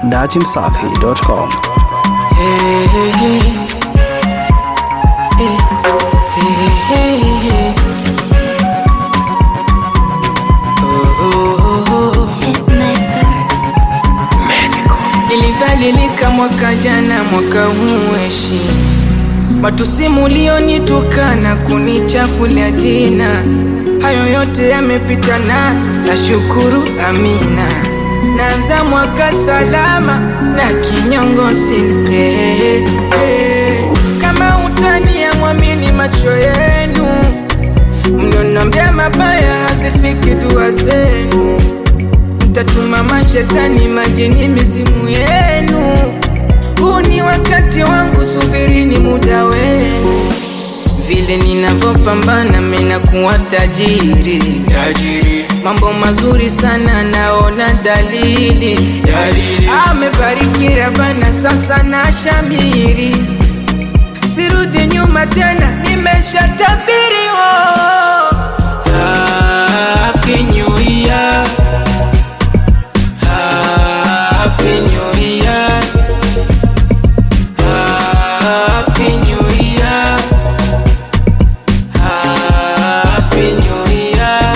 dachimsafi.com. Nilidhalilika mwaka jana, mwaka huu heshi matusi mulionitukana kunichafulia jina, hayo yote yamepita na nashukuru, amina. Naanza mwaka salama na kinyongo sina eh, eh. Kama utani ya mwamini macho yenu, mnionambia mabaya hazifiki dua zenu Mtatuma mashetani majini mizimu yenu. Huu ni wakati wangu, subirini muda wenu. Vile ninavyopambana mimi kuwa tajiri, tajiri. Mambo mazuri sana naona dalili, dalili. Amebariki Rabana, sasa na shamiri, sirudi nyuma tena, nimeshatabiri oh. Happy New Year. Happy New Year. Happy New Year. Happy New Year.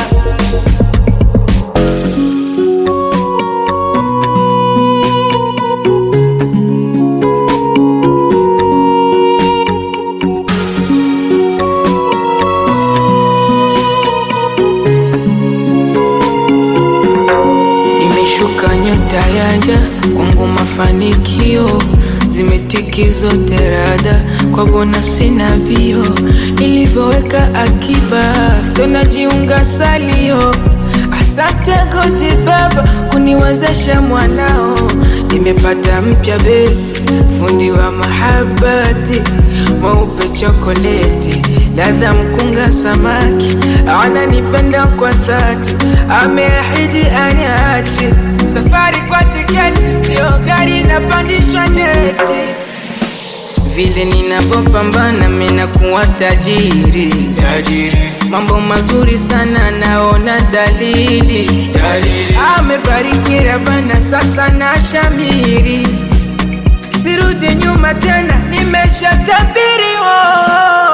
Imeshuka nyota yaja kwangu, mafanikio zimetiki zote rada kwa bona, sina bio nilivyoweka akiba, tonajiunga salio. Asante goti baba kuniwezesha mwanao, nimepata mpya besi, fundi wa mahabati, mweupe chokoleti, ladha mkunga samaki, ananipenda kwa dhati, ameahidi aniachi safari kwa tiketi, sio gari napandishwa jeti vile ninavyopambana mimi kuwa tajiri, tajiri. Mambo mazuri sana naona dalili, dalili. Amebariki Rabana, sasa na shamiri, sirudi nyuma tena, nimeshatabiri oh.